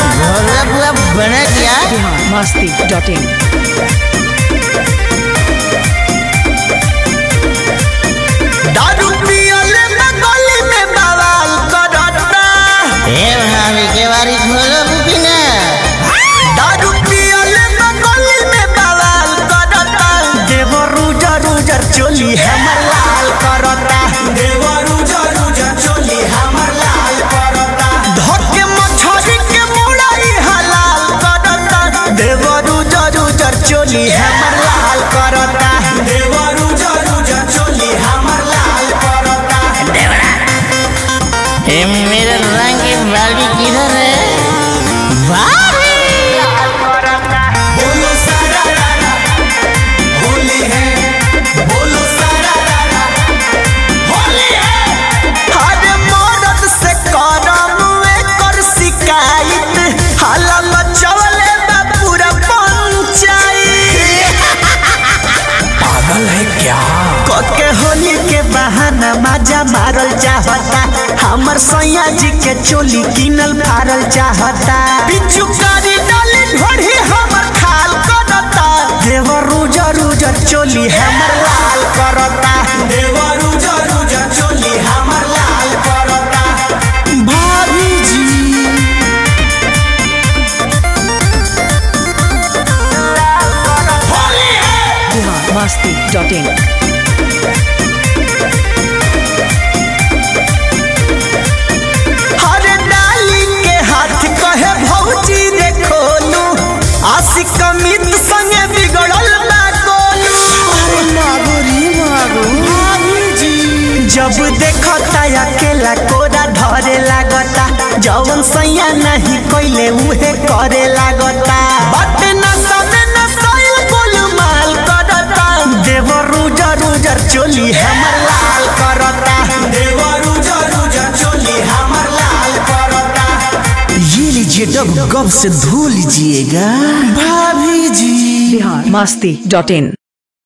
घोड़ा बुआ बना क्या बिहार मस्ती डॉट इन दारू पियले में गली में बवाल करता ए भाभी के बारी खोलो बुकिना दारू पियले में गली में बवाल करता देवर रुजर रुजर चोली हमर लाल करता देवर रुजर रुजर चोली हमर लाल करता धके मछरी के मुड़ाई हलाल करता देवर रुजर रुजर चोली हमर लाल करता देवर रुजर रुजर चोली हमर लाल करता ए मेरा रंग की बाली किधर है भाभी बोलो सारा रारा होली है बोलो सारा रारा होली है अरे मदद से करम कर शिकायत हाला मचवले बा पूरा पंचायत पागल है क्या कके होली के बहाना मजा मारल चाहता हमर सैया जी के चोली किनल फारल चाहता पिचुकारी डाली ढोढ़ी हमर खाल करता देवर रुजर रुजर चोली हमर लाल करता देवर रुजर रुजर चोली हमर लाल करता भाभी जी होली है बिहार मस्ती डॉट इन हर डाली के हाथ कहे भौजी रे खोलू आशिक अमित संगे बिगड़ल बा गोलू अरे मागो रे मागो भाभी जी जब देखता अकेला कोरा धरे लागता जवन सैया नहीं कोइले उहे करे लागता बट न समे न सैल गोलमाल करता देवर रुजर रुजर चोली हमर लाल करता देवर रुजर रुजर चोली हमर लाल करता ये लीजिए डब गब से धो लीजिएगा भाभी जी बिहार मस्ती डॉट इन